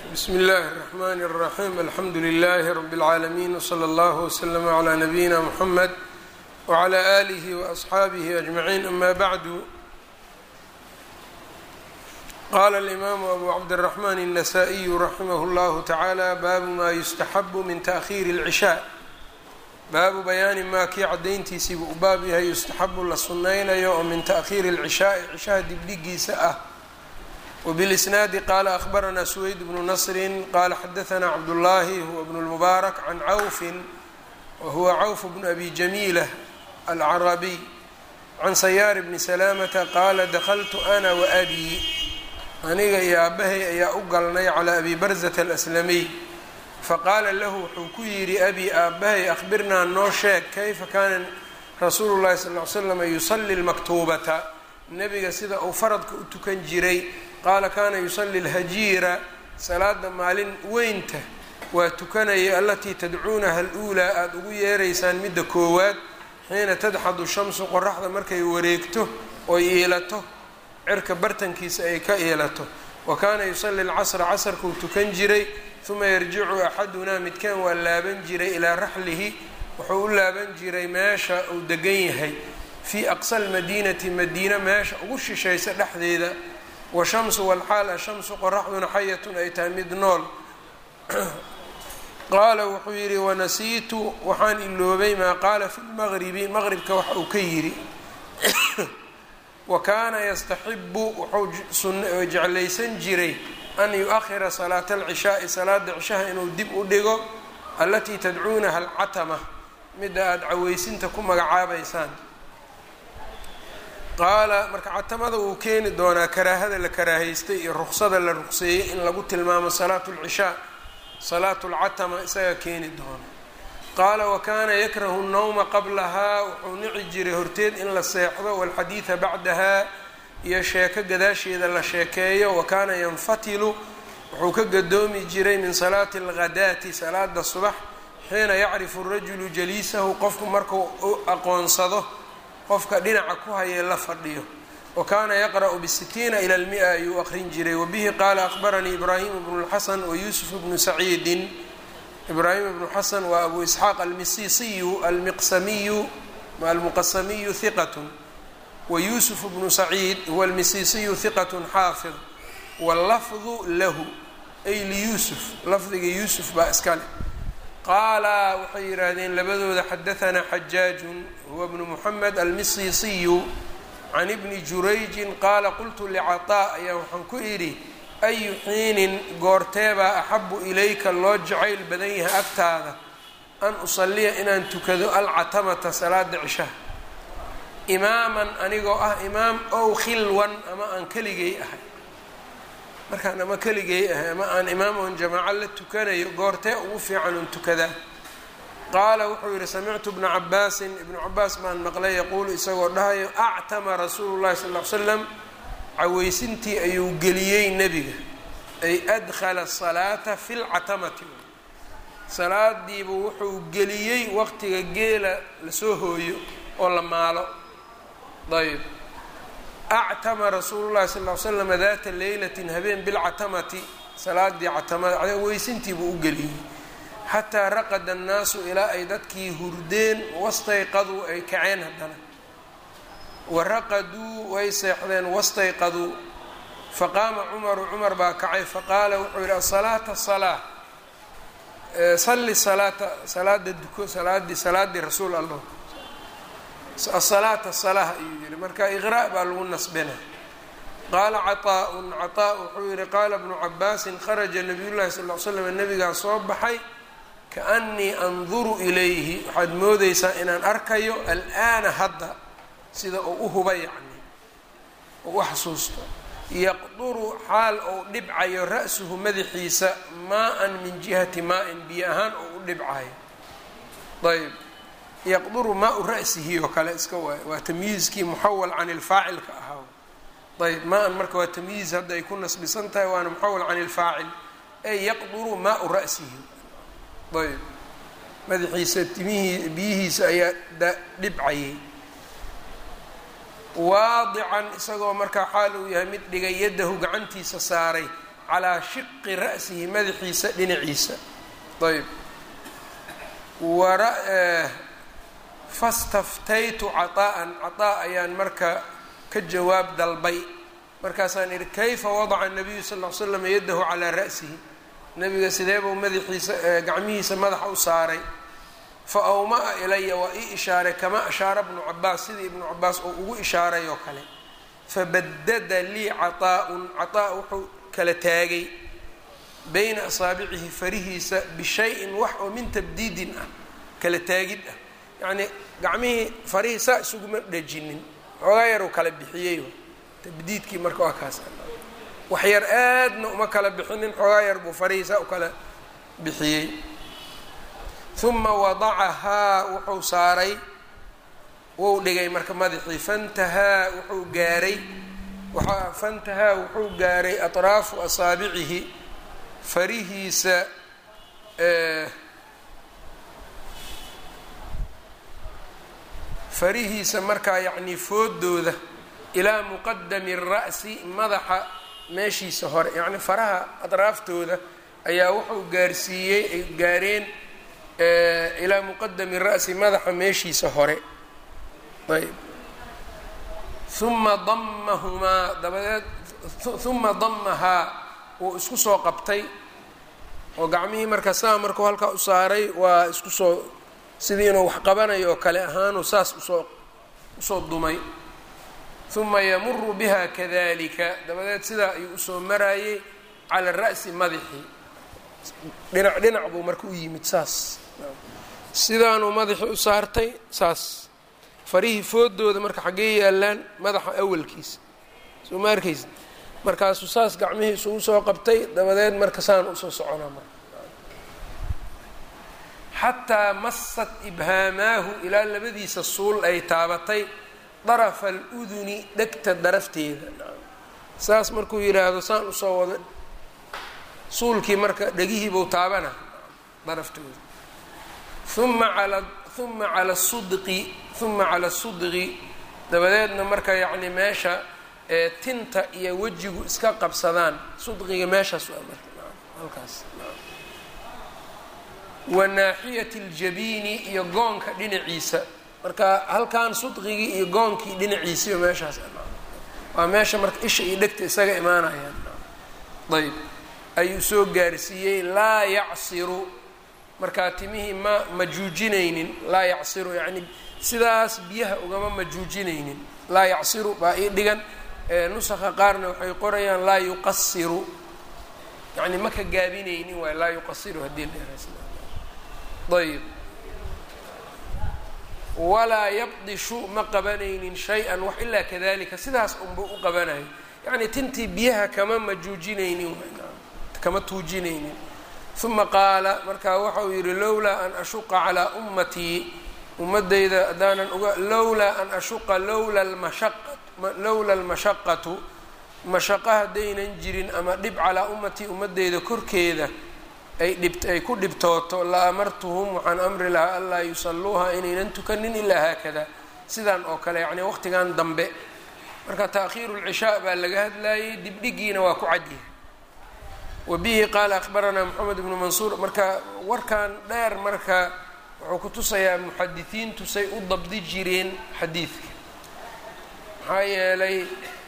bsmi اllahi الرحmn الرaxيm alxamdu لlh rb العaalمين wslى اllه وslm عlى نabيina mحamed وعlى آlih وأصxaabih أجمعين ama bعd qala الإmam أbu cabdالرحmn النsائي raximh اllah taعalى baabu ma yustaxab min تأkhيr العشhاء baabu bayaani maa kii cadayntiisiibu u baab yahay yustaxabu la sunaynayo oo min taأkhiiri الcishaaءi cishaha dibdhigiisa ah wbاlisnaadi qaala akhbaranaa suweyd bnu nasri qaala xadaanaa cabdullaahi huwa bnu اlmubaarak can cawfin wahuwa cawf bnu abi jamiila alcarabiy can sayaar bni salaamata qaala dakltu ana waabii aniga iyo aabahay ayaa u galnay calaa abi barzata alaslamiy faqaala lahu wuxuu ku yidhi abi aabahay akhbirnaa noo sheeg kayfa kaana rasuulu llahi sal ly slam yusali lmaktuubata nebiga sida uu faradka u tukan jiray qaala kaana yusali lhajiira salaada maalin weynta waa tukanaya alatii tadcuunaha aluulaa aada ugu yeeraysaan midda koowaad xiina tadxadu shamsu qoraxda markay wareegto oy iilato cirka bartankiisa ay ka iilato wa kaana yusali lcasra casarkuu tukan jiray uma yarjicu axadunaa midkaan waa laaban jiray ilaa raxlihi wuxuu u laaban jiray meesha uu degan yahay fii aqsa lmadiinati madiina meesha ugu shishaysa dhexdeeda washamsu walxaal ashamsu qoraxduna xayatun ay tahay mid nool qaala wuxuu yidhi wanasiitu waxaan iloobay maa qaala fi lmaqribi maqribka waxa uu ka yidhi wa kaana yastaxibu wuxuu jeclaysan jiray an yu-ahira salaata alcishaai salaada cishaha inuu dib u dhigo allatii tadcuunaha alcatama midda aada caweysinta ku magacaabaysaan qaala marka catamada wuu keeni doonaa karaahada la karaahaystay iyo ruqsada la ruqseeyey in lagu tilmaamo salaatu lcishaa salaatu lcatama isaga keeni doona qaala wa kaana yakrahu nnawma qablahaa wuxuu nici jiray horteed in la seexdo walxadiida bacdaha iyo sheeko gadaasheeda la sheekeeyo wa kaana yanfatilu wuxuu ka gadoomi jiray min salaati alghadaati salaada subax xiina yacrifu rajulu jaliisahu qofku markuu u aqoonsado qofka dhinaca ku hayee la fadhiyo wa kaana yaqra'u bisitiina ila lmia ayuu aqrin jiray wabihi qaala akhbaranii ibraahimu bnu lxasan wa yuusuf bnu saciidin ibraahim ibnu xasan waa abu isxaaq almisisiyu almiqsamiyu almuqasamiyu hiqatun wa yuusuf bnu saciid huwa almisisiyu hiqatun xaafid wallafdu lahu ay liyuusuf lafdiga yuusuf baa iskale qaala waxay yidhaahdeen labadooda xadaanaa xajaajun huwa bnu muxamed almisisiyu can ibni jurayjin qaala qultu licataa ayaa waxaan ku idhi ayu xiinin goorteebaa axabu ilayka loo jacayl badan yahay agtaada an usaliya inaan tukado alcatamata salaada cishaha imaaman anigoo ah imaam ow khilwan ama aan keligay ahay markaan ama keligay ahay ama aan imaam oon jamaaco la tukanayo goortee ugu fiican un tukadaa qaala wuxuu yidhi samictu bna cabaasin ibnu cabaas baan maqlay yaquulu isagoo dhahayo actama rasuulu llahi sal ly slam caweysintii ayuu geliyey nebiga ay adkhala salaata fi lcatamati salaadiibu wuxuu geliyey waqtiga geela lasoo hooyo oo la maalo ayb actama rasuulu llahi sal ly slam daata leylatin habeen bilcatamati salaadii catamada weysintiibuu u geliyey xataa raqada annaasu ilaa ay dadkii hurdeen wastayqaduu ay kaceen haddana wa raqaduu way seexdeen wastayqaduu faqaama cumaru cumar baa kacay faqaala wuxuu yidhi asalaata salaa salli salaata salaada duko salaadii salaadii rasuul allah asalaata salah ayuu yihi marka iqra' baa lagu nasbina qaala caطaaءun caطaa wuxuu yihi qaala bnu cabaasin kharaja nabiy llahi sal l slam nabigaa soo baxay kaanii anduru ilayhi waxaad moodeysaa inaan arkayo al'aana hadda sida uu u huba yacni uu u xasuusto yaqduru xaal ou dhibcayo ra-suhu madaxiisa maa-an min jihati maa-in biyo ahaan oo u dhibcayo ayb yaqduru maa-u ra-sihi oo kale iska waay waa tamyiizkii muxawal can ilfaacilka ahaa ayb maa-an marka waa tamyiiz hadda ay ku nasbisan tahay waana muxawal can ilfaacil ey yaqduru maa-u ra-sihi ayb madaxiisa timihii biyihiisa ayaa dhibcayay waadican isagoo markaa xaal uu yahay mid dhigay yadahu gacantiisa saaray calaa shiqi ra'sihi madaxiisa dhinaciisa ayb fastaftaytu caطaa'an caطaa ayaan marka ka jawaab dalbay markaasaan idhi kayfa wadaca nabiyu sal l slam yadahu calaa ra'sihi nabiga sideebuu madaxiisa gacmihiisa madaxa u saaray fa awmaa ilaya waa ii ishaaray kama ashaara bnu cabaas sidii ibnu cabaas oo ugu ishaaray oo kale fabadada lii caطaa'un caطaa wuxuu kala taagay bayna asaabicihi farihiisa bishayin wax oo min tabdiidin ah kala taagid ah yacnii gacmihii farihii saa isuguma dhejinin xoogaa yaruu kala bixiyey tabdiidkii marka waa kaas wax yar aadna uma kala bixinin xoogaa yar buu farihii saa u kala bixiyey uma wadacahaa wuxuu saaray wuu dhigay marka madaxii fantahaa wuxuu gaaray waaa fantahaa wuxuu gaaray atraafu asaabicihi farihiisa farihiisa markaa yacnii foodooda ilaa muqadami ra'si madaxa meeshiisa hore yacni faraha atraaftooda ayaa wuxuu gaarsiiyey ay gaareen ilaa muqadami ra'si madaxa meeshiisa hore ayb uma damahumaa dabadeed uma damahaa wuu isku soo qabtay oo gacmihii marka saa markuu halkaa u saaray waa isku soo sidii inuu wax qabanayo oo kale ahaanuu saas usoo usoo dumay uma yamuru biha kadalika dabadeed sidaa ayuu usoo maraayey cala ra'si madaxii dhinac dhinac buu marka u yimid saas sidaanuu madaxii u saartay saas farihii foodooda marka xaggee yaalaan madaxa awalkiisa soo ma arkaysa markaasuu saas gacmihii isugu soo qabtay dabadeed marka saan usoo soconaa marka xataa masat ibhaamaahu ilaa labadiisa suul ay taabatay darafa aluduni dhegta darafteeda saas markuu yidhaahdo saan usoo wado suulkii marka dhegihiibuu taabana daraftooda uma ala uma cala sudqi uma cala sudqi dabadeedna marka yacni meesha ee tinta iyo wejigu iska qabsadaan sudqiga meeshaas waa marka halkaas wa naaxiyati aljabiini iyo goonka dhinaciisa marka halkan sudqigii iyo goonkii dhinaciisiiba meeshaas waa meesha marka isha iyo dhegta isaga imaanayaan ayb ayuu soo gaarsiiyey laa yacsiru markaa timihii ma majuujinaynin laa yacsiru yacni sidaas biyaha ugama majuujinaynin laa yacsiru baa ii dhigan nusakha qaarna waxay qorayaan laa yuqasiru yani ma ka gaabinaynin waay laa yuqasiru haddii la ayb walaa yabdishu ma qabanaynin shay-an wax ilaa kadalika sidaas unba u qabanayo yacni tintii biyaha kama majuujinaynin kama tuujinaynin uma qaala markaa waxa uu yidhi lowlaa an ashuqa calaa ummatii ummadayda haddaanan uga lowlaa an ashuqa lowla lmashaqa lowla almashaqatu mashaqo haddaynan jirin ama dhib calaa ummatii ummadeyda korkeeda ay dhib ay ku dhibtooto la amartuhum waxaan amri lahaa anlaa yusalluuha inaynan tukanin ilaa haakada sidan oo kale yacni waqtigan dambe marka taakhiiru lcishaa baa laga hadlayay dibdhigiina waa ku cadyahay wa bihi qaala akhbaranaa moxamed ibnu mansuur marka warkan dheer marka wuxuu ku tusayaa muxadisiintu say u dabdi jireen xadiidka maxaa yeelay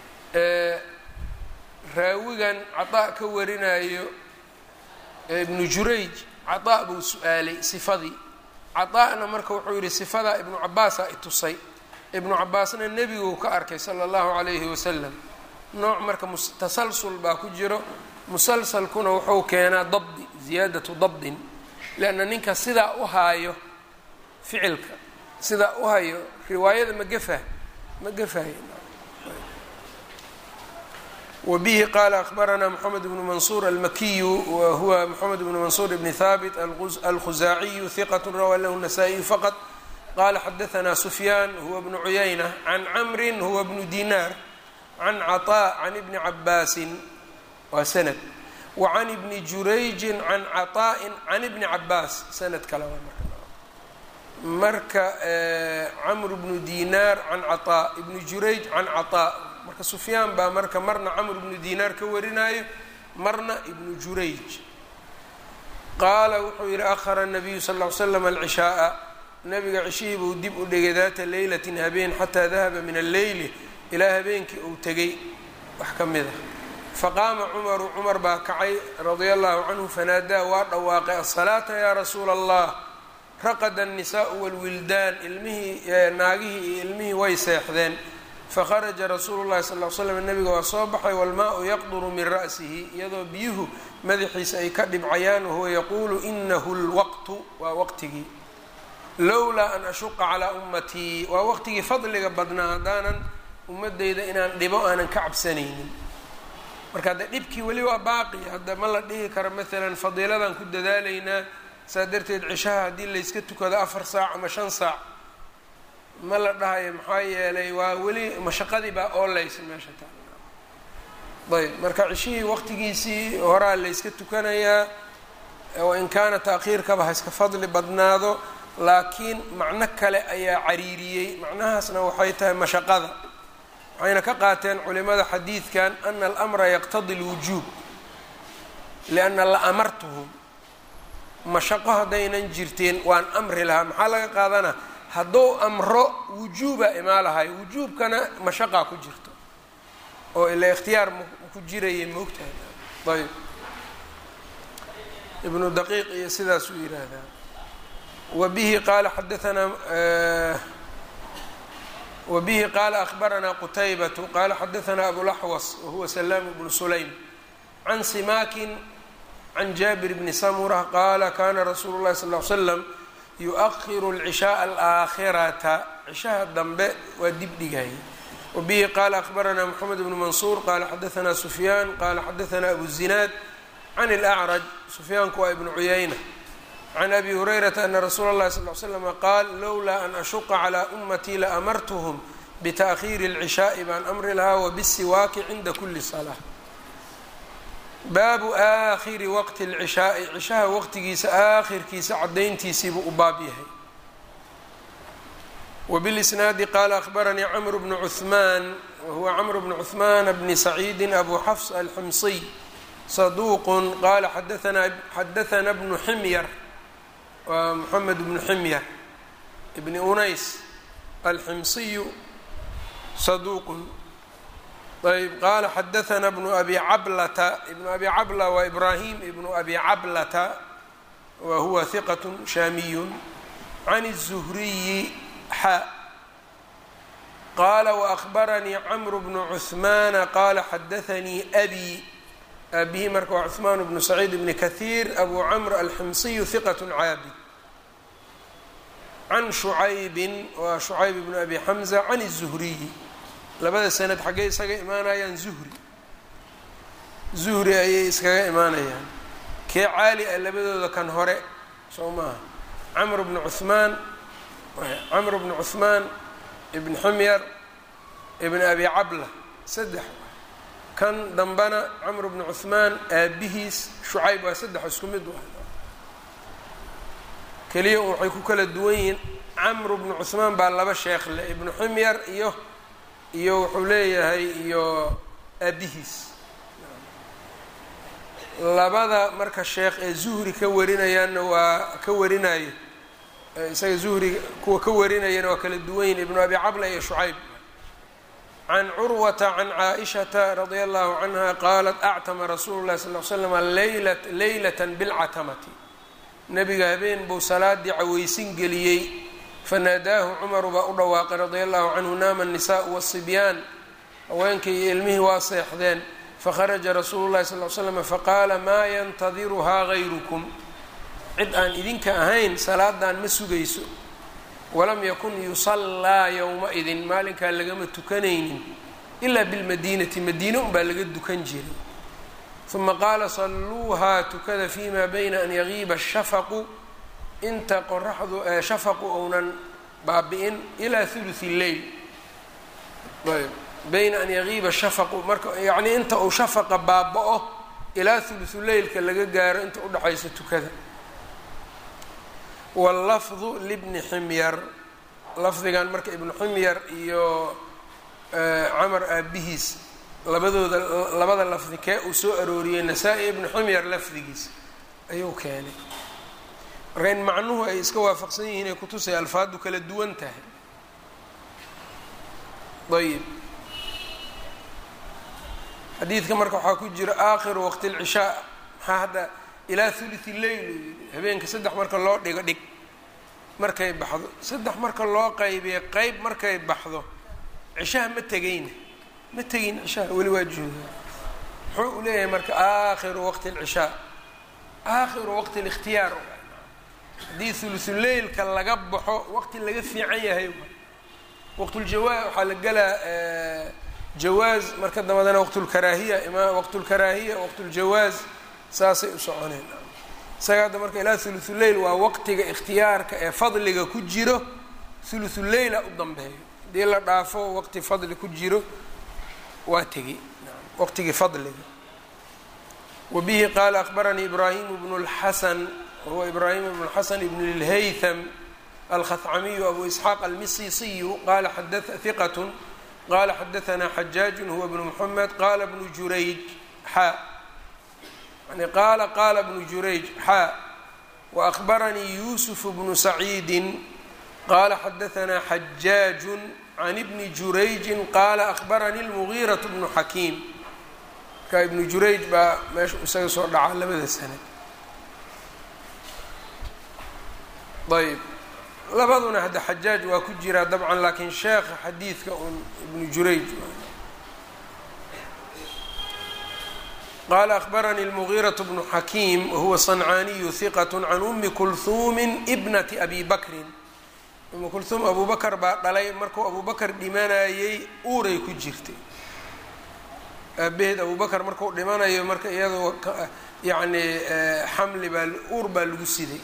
raawigan cadaa ka warinayo ibnu jurayj cadaa buu su-aalay sifadii cadaa'na marka wuxuu yidhi sifadaa ibnu cabaasaa itusay ibnu cabaasna nebiguu ka arkay sala allahu calayhi wasalam nooc marka tasalsul baa ku jiro musalsalkuna wuxuu keenaa dabdi ziyaadatu dabdin leanna ninka sidaa u haayo ficilka sidaa u hayo riwaayada ma gafah ma gafahay wbihi qala akhbarana mxamed bnu mansuur almakiyu wa huwa mxamed bnu mansuur bni habit alkhuzaaciyu hiqat rawaa lahu nasaa-iyu faqط qala xadaثna sufyaan huwa bnu cuyayna can camri huwa bnu dinar can caطاء can ibni cabaasin waa sanad wa can ibni jurayji can caطaءi can ibni cabaas sanad kale marka camr bnu dinar can caطاء ibni jurayj can caطاء marka sufyaan baa marka marna camr bnu dinaar ka warinaayo marna ibnu jurayj qaala wuxuu yidhi ahara nabiyu sal ll ly slam alcishaaa nabiga cishihii buu dib u dhigay daata leylatin habeen xataa dahaba min alleyli ilaa habeenkii uu tegay wax ka mid ah faqaama cumaru cumar baa kacay radia allahu canhu fanaadaa waa dhawaaqay asalaata yaa rasuula allah raqada annisaau walwildaan ilmihii naagihii iyo ilmihii way seexdeen fakharaja rasuulu llahi sal l slam nabiga waa soo baxay walmaa-u yaqduru min ra'sihi iyadoo biyuhu madaxiisa ay ka dhibcayaan wahuwa yaquulu inahu lwaqtu waa waqtigii lowlaa an ashuqa calaa ummatii waa waqtigii fadliga badnaa haddaanan ummadeyda inaan dhibo aanan ka cabsanaynin marka hadde dhibkii weli waa baaqi hadda ma la dhihi karo maalan fadiiladan ku dadaalaynaa saa darteed cishaha haddii layska tukado afar saac ama shan saac ma la dhahayo maxaa yeelay waa weli mashaqadii baa oolaysa meesha taa ayb marka cishihii waqtigiisii horaa layska tukanayaa wain kaana taakhiirkaba ha iska fadli badnaado laakiin macno kale ayaa cariiriyey macnahaasna waxay tahay mashaqada waxayna ka qaateen culimada xadiidkan ana alamra yaqtadi lwujuub lianna la amartuhum mashaqo haddaynan jirteen waan amri lahaa maxaa laga qaadanaa hadduu amro wujuuba imaa lahay wujuubkana mashaqaa ku jirto oo ila ikhtiyaar ku jiraya moogtahay ayb ibnu daqiiq iyo sidaas uu yidhaahdaa wa bihi qaala xadaanaa wa bihi qaala ahbaranaa qutaybatu qaala xadaanaa abulaxwas wahuwa salaam bnu sulaym can simaakin can jaabir bni samura qaala kana rasuulu llahi sal l slam yu-ahiru alcishaaa alaakhirata cishaha dambe waa dib dhigaya wa bihi qaala ahbaranaa moxamed bnu mansuur qaala xadaanaa sufyaan qaala xadaanaa abu zinaad can اlأcraj sufyaanku waa ibnu cuyayna can abi hurayrata ana rasuula اllahi sal l slama qaal lowlaa an ashuqa calىa ummatii laamartuhm bitaأkhiiri اlcishaai baan amri lahaa wabisiwaaki cinda kuli salaa baabu aakhiri waqti اlcishaai cishaha waqtigiisa aakhirkiisa cadayntiisiibuu u baab yahay wbilisnaadi qaala ahbaranii cmr bnu cuثmaan wahuwa cmr bnu cuثmaan bni saciidi abu xafs alximsiy saduuq qaala xadaanaa xadaana bnu ximyar waa moxamed bnu ximyar bni unays alximsiyu saduuqun ayb qaala xadaana bnu abi cablata ibnu abi cabla waa ibraahim ibnu abi cablata wa huwa hiqat shaamiyun can الzuhriyi xa qaala waأhbaranii cmru bnu cuثmaana qaala xadaanii abi aabihi marka waa cuثmaan bnu saciid bni kahiir abu camr alximsiyu hiqat caabid can shucaybin waa shucayb bnu abi xamza can الzuhriyi labada sanad xaggey isaga imaanayaan zuhri zuhri ayay iskaga imaanayaan kee caali ah labadooda kan hore soo maaha camr bnu cuثmaan camr bnu cuثmaan ibn ximyar ibn abi cabla saddex kan dambana camr bnu cuثmaan aabihiis shucayb waa saddex isku mid ah keliya waxay ku kala duwan yihiin camr bnu cuثmaan baa laba sheekh le ibnu ximyar iyo iyo wuxuu leeyahay iyo aabihiis labada marka sheekh ee zuhri ka warinayaanna waa ka warinayo isaga zuhri kuwa ka warinayana waa kala duwan yihin ibnu abi cabla iyo shucayb can curwata can caaishata radia allahu canha qaalat actama rasuulu llahi sal l slama leyla leylata bilcatamati nebiga habeen buu salaadii caweysin geliyey fanaadaahu cumaru baa u dhawaaqay radia allahu canhu naama الnisaءu wالصibyaan haweenkii iyo ilmihii waa seexdeen fakharaja rasuulu llahi sal l slm faqaala maa yantadiruhaa gayrukum cid aan idinka ahayn salaadan ma sugayso walam yakun yusallaa yowma-idin maalinkaa lagama tukanaynin ilaa bilmadiinati madiine unbaa laga dukan jiray uma qaala salluuhaa tukada fima bayna an yagiiba ashafaqu inta qoraxdu shafaqu ounan baabi-in ilaa huluthi lleyl ayb bayna an yagiiba shafaqu marka yacnii inta uu shafaqa baaba-o ilaa huluthu leylka laga gaaro inta udhexaysa tukada wallafdu libni ximyar lafdigan marka ibnu ximyar iyo camar aabihiis labadooda labada lafdi kee uu soo arooriyey nasaa-i ibnu xumyar lafdigiisa ayuu keenay marka in macnuhu ay iska waafaqsan yihiin ay kutusay alfaadu kala duwan tahay ayib xadiidka marka waxaa ku jira aakhiru waqti lcishaa maxaa hadda ilaa thuluthi leyl uu yidhi habeenka saddex marka loo dhigo dhig markay baxdo saddex marka loo qaybiya qeyb markay baxdo cishaha ma tegayna ma tegin cishaha weli waa joogaa muxuu u leeyahay marka aakhiru waqti lcishaa aakhiru waqti likhtiyaar haddii thuluthuleylka laga baxo waqti laga fiican yahay waqtuljawaaz waxaa la gelaa jawaaz marka dambadana waqtulkaraahiya ima waqtulkaraahiya waqtuljawaaz saasay u soconeen isaga hadda marka ilaa thuluthuleyl waa waqtiga ikhtiyaarka ee fadliga ku jiro thuluthuleyla u dambeeyo haddii la dhaafo waqti fadli ku jiro waa tegi waqtigii fadliga wa bihi qaala akbaranii ibraahim bnu اlxasan wahuwa ibraahim bnu اlxasan ibn اlhaytham alkhacamiyu abu isxaaq almisisiyu qala hiqat qala xadaثna xajaaj huwa bnu mxamed qala bnu jurayj xa yani qaala qaala bnu jurayj xaa waأkhbaranii yusuf bnu saciidi qala xadaثna xajaaj can ibni jurayji qaala akhbaranii اlmugiiraة bnu xakiim marka ibnu jurayj baa meesha isaga soo dhaca labada sanad ayb labaduna hadda xajaaj waa ku jiraa dabcan laakiin sheekha xadiidka un ibnu jurayj qaala akhbaranii اlmugiiraة bnu xakiim wahuwa صancaaniyu hiqat can umi kulhuumi bnati abi bakrin umu kulhuum abu bakar baa dhalay markuu abu bakar dhimanayey uuray ku jirtay aabaheed abu bakar markuu dhimanayo marka iyadoo yacni xamli baa uur baa lagu siday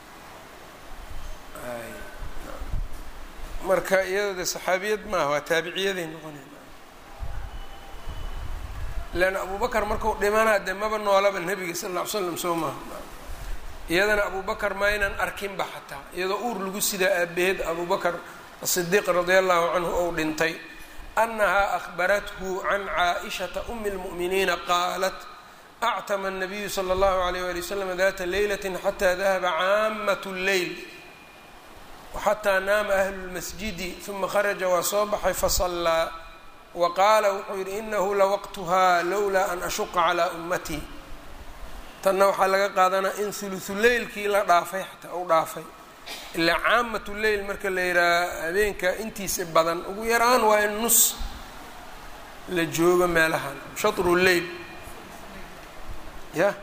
marka iyadoo de saxaabiyad maaha waa taabiciyaday noqonay leanna abu bakar markuu dhimanaa dee maba noolaba nebiga sal alla ly slam soo maaha iyadana abu bakar maynan arkinba xataa iyadoo uur lagu sidaa aabaheed abu bakar asidiiq radia allahu canhu ou dhintay anahaa ahbarathu can caaishata umi اlmu'miniina qaalat actama الnabiyu slى اllahu alayh wali waslm data leylati xata dahaba caamat اlleyl waxataa naama ahlu lmasjidi uma kharaja waa soo baxay fasallaa wa qaala wuxuu yidhi inahu lawaqtuhaa lowlaa an ashuqa calaa ummatii tanna waxaa laga qaadanaa in huluhuleylkii la dhaafay xataa u dhaafay ilaa caamatu leyl marka la yidhaaha habeenka intiisa badan ugu yaraan waa in nus la joogo meelahan shatru leyl ya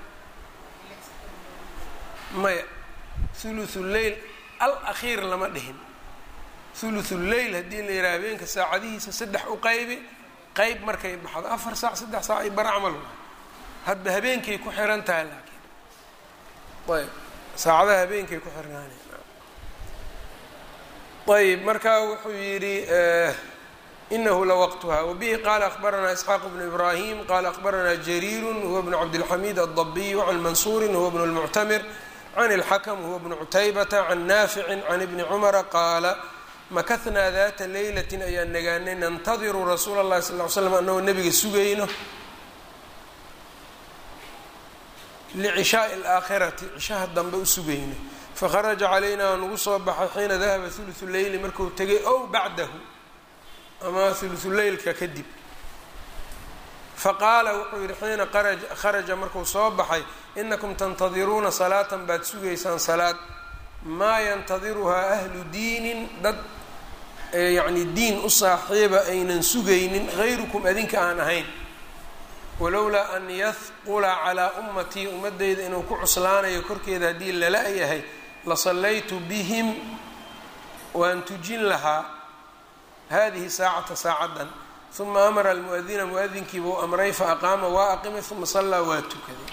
maya huluthu leyl al akhiir lama dhihin huluthu leyl haddii la yidhaha habeenka saacadihiisa saddex u qaybi qeyb markay baxdo afar saac saddex saac ay bar camal hadba habeenkay ku xiran tahay laakiin ayb saacadaha habeenkay ku xirnaanay ayb markaa wuxuu yidhi inahu lawaqtuha wabihi qaala akhbaranaa isxaaq bnu ibrahim qala akhbaranaa jariiru huwa bnu cabdilxamiid aldabiyu can mansuuri huwa bnu lmuctamir can اlxakm huwa bnu cutaybata can naafici can ibni cumara qaala makahnaa data leylatin ayaan nagaanay nantadiru rasuula اllahi sal ly slam anagoo nabiga sugayno licishaai اlaakhirati cishaha dambe u sugayno fakharaja calaynaa nugu soo baxay xiina dahaba huluثu leyli marku tegay ow bacdahu ama huluثu leylka kadib faqaala wuxuu yihi xiina kharaja markuu soo baxay inakum tantadiruuna salaatan baad sugaysaan salaad maa yantadiruhaa ahlu diinin dad yacni diin u saaxiiba aynan sugaynin hayrukum adinka aan ahayn walowlaa an yahqula calaa ummatii ummadeyda inuu ku cuslaanayo korkeeda haddii lala yahay lasallaytu bihim waan tujin lahaa hadihi saacata saacaddan uma amara almuadina muadinkiiba u amray faaqaama waa aqimay uma sallaa waa tukaday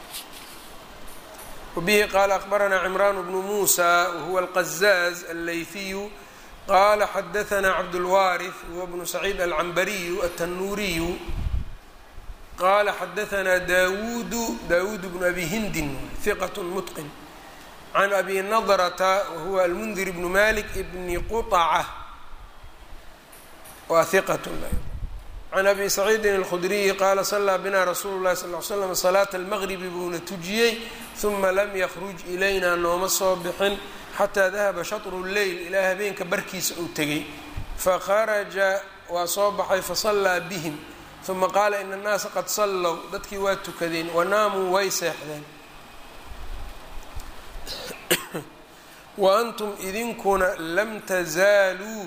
wabihi qaala akhbaranaa cimraan bnu muusa wahuwa alqazaaz allayfiyu qala xadaanaa cabdulwaariث huwa bnu saciid alcambariyu altanuuriyu qala xadaanaa dawuudu dawuud bnu abi hindin hiqat mutqin can abi nadrata wahuwa almundir bnu malik bni quطaca waa hiqat can abi saciidin اlkhudriyi qaala salaa bina rasuulu lahi sal l slam salaata almaqribi buuna tujiyey huma lam yakruj ilayna nooma soo bixin xataa dahaba shatru lleyl ilaa habeenka barkiisa uu tegey fakharaja waa soo baxay fasallaa bihim uma qaala ina annaasa qad sallow dadkii waa tukadeen wanaamuu way seexdeen wa antum idinkuna lam tazaaluu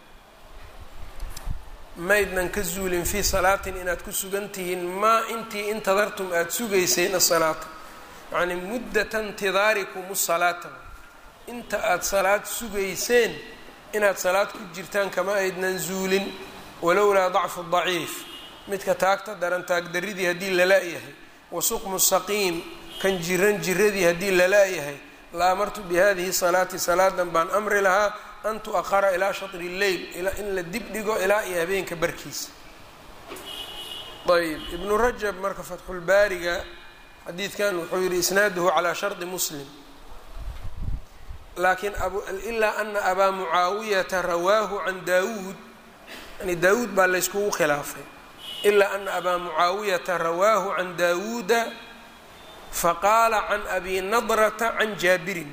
maydnan ka zuulin fii salaatin inaad ku sugan tihiin maa intii intadartum aada sugayseen asalaata yacnii muddata intidaarikum salaata inta aada salaad sugayseen inaad salaad ku jirtaan kama aydnan zuulin walowlaa dacfu daciif midka taagta daran taagdaridii haddii lala-yahay wa suqmu saqiim kan jiran jiradii haddii lala-yahay la amartu bihadihi salaati salaadan baan amri lahaa an tu-ahara ilaa shatri lleyl in la dib dhigo ilaa iyo habeenka barkiisa ayb ibnu rajab marka fatxulbaariga xadiidkan wuxuu yihi isnaaduhu calaa shardi muslim laakiin ilaa ana abaa mucaawiyata rawaahu can daawuud yani daawuud baa layskugu khilaafay ilaa ana abaa mucaawiyata rawaahu can daawuuda faqaala can abi nadrata can jaabirin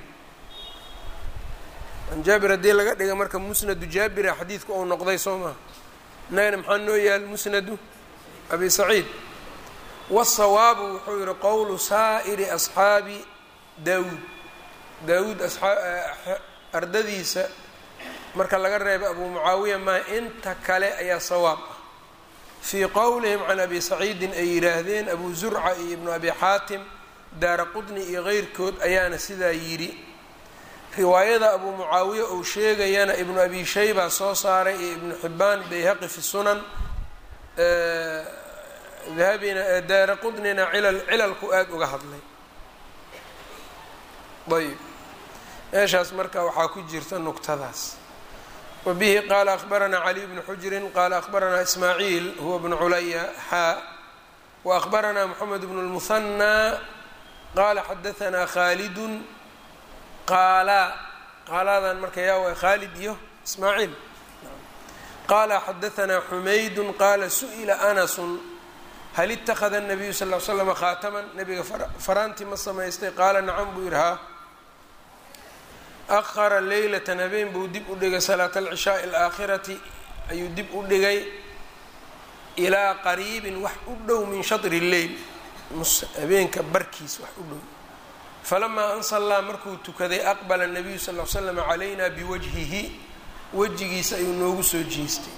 can jaabir haddii laga dhiga marka musnadu jaabira xadiidku ou noqday soo maha innagana maxaa noo yaal musnadu abi saciid wasawaabu wuxuu yihi qowlu saa'iri asxaabi daawuud daawuud ardadiisa marka laga reebay abuu mucaawiya maa inta kale ayaa sawaab ah fii qowlihim can abi saciidin ay yidhaahdeen abu zurca iyo ibnu abi xaatim daara qudni iyo keyrkood ayaana sidaa yidhi riwaayada abuu mucaawiya uu sheegayana ibnu abi shayba soo saaray iyo ibnu xibbaan bayhaqi fi sunan dahabina daara qudnina cilal cilalku aada uga hadlay ayb meeshaas marka waxaa ku jirta nuqtadaas wa bihi qaala akhbaranaa caliy bnu xujrin qaala akhbaranaa ismaaciil huwa bnu culaya xaa wa akhbaranaa moxamed bnu lmuhanaa qaala xadahanaa khaalidun qaala qaaladan marka yaa way khaalid iyo ismaaciil qaala xadahanaa xumaydun qaala su-ila anasun hal ittakhada الnabiyu sal l slama khaataman nabiga faraantii ma samaystay qaala nacam buu yihi haa akhara leylatan habeen buu dib u dhigay salaata alcishaai alaakhirati ayuu dib u dhigay ilaa qariibin wax u dhow min shatri lleyl habeenka barkiis wax u dhow falamaa an sallaa markuu tukaday aqbala nabiyu sal l slam calayna biwajhihi wejigiisa ayuu noogu soo jeestay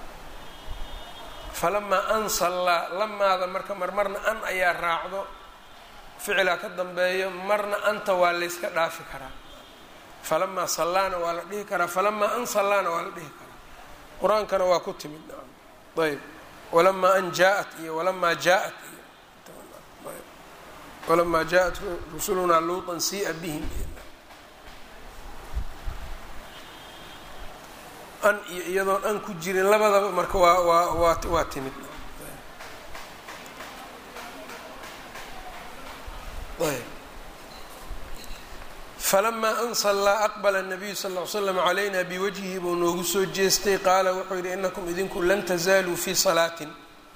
falamaa an sallaa lamaada marka marmarna an ayaa raacdo ficilaa ka dambeeyo marna anta waa layska dhaafi karaa falamaa sallaana waa la dhihi karaa falamaa an sallaana waa la dhihi karaa qur-aankana waa ku timid ayb walamaa an jaa-at iyo walamaa jaa-at iyo walamaa jaa-at rusulunaa luutan siia bihim an iyo iyadoon an ku jirin labadaba marka waa waa waa waa timid ayb falamaa an sallaa aqbala nabiyu sal ll ly slam calayna biwajhihi buu noogu soo jeestay qaala wuxuu yidhi inakum idinku lan tazaaluu fii salaatin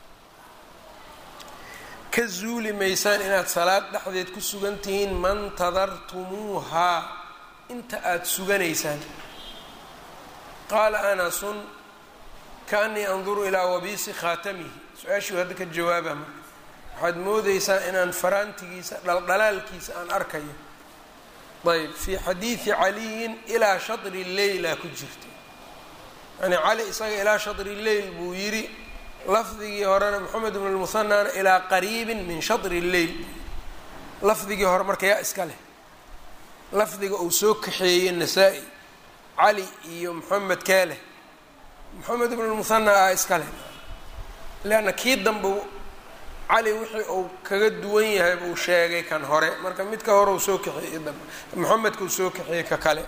ka zuuli maysaan inaad salaad dhexdeed ku sugan tihiin mantadartumuuhaa inta aada suganaysaan qaala anasun kaanii anduru ilaa wabiisi khaatamihi su-aashuu hadda ka jawaaba marka waxaad moodeysaa inaan faraantigiisa dhaldhalaalkiisa aan arkayo ayb fii xadiidi caliyin ilaa shatri leyla ku jirta yani cali isaga ilaa shatri leyl buu yidhi lafdigii horena moxamed bn lmuhanaana ilaa qariibin min shatri leyl lafdigii hore marka yaa iska leh lafdiga uu soo kaxeeyey nasaa-i cali iyo moxamed kee leh moxamed ibn lmuhanaa ah iska leh leanna kii dambe cali wixii uu kaga duwan yahay buu sheegay kan hore marka midka hore uu soo kaxeeyey dambe moxamedka uu soo kaxeeyey ka kale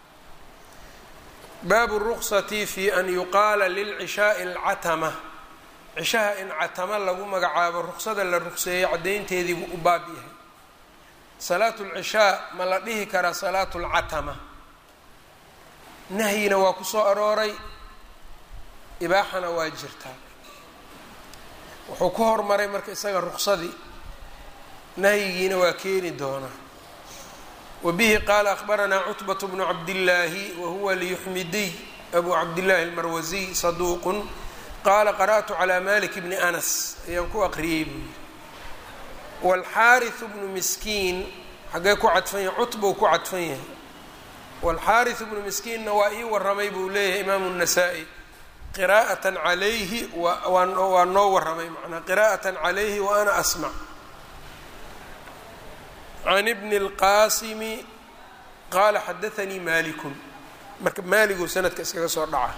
baabu ruksati fi an yuqaala lilcishaai alcatama cishaha in catama lagu magacaabo ruksada la rugseeyey caddaynteediibuu u baab yahay salaatu lcishaa ma la dhihi karaa salaatu lcatama nahyina waa ku soo arooray ibaaxana waa jirtaa wuxuu ku hormaray marka isaga ruqsadii nahyigiina waa keeni doonaa wa bihi qaala akhbaranaa cutbat bnu cabdillaahi wa huwa liyuxmidiy abu cabdillahi almarwasiy saduuqun qaala qara'tu calaa malik bni anas ayaan ku aqriyey buu yidhi waalxaariu bnu miskiin xaggee ku cadfan yahay cutbuu ku cadfan yahay waalxaariu bnu miskiinna waa ii waramay buu leeyahay imaamu الnasaa-i qiraa'atan calayhi waa noo waramay manaa qiraa'atan calayhi wa ana asmac can bni اlqaasimi qaala xadaanii malikun marka maaliguu sanadka iskaga soo dhaca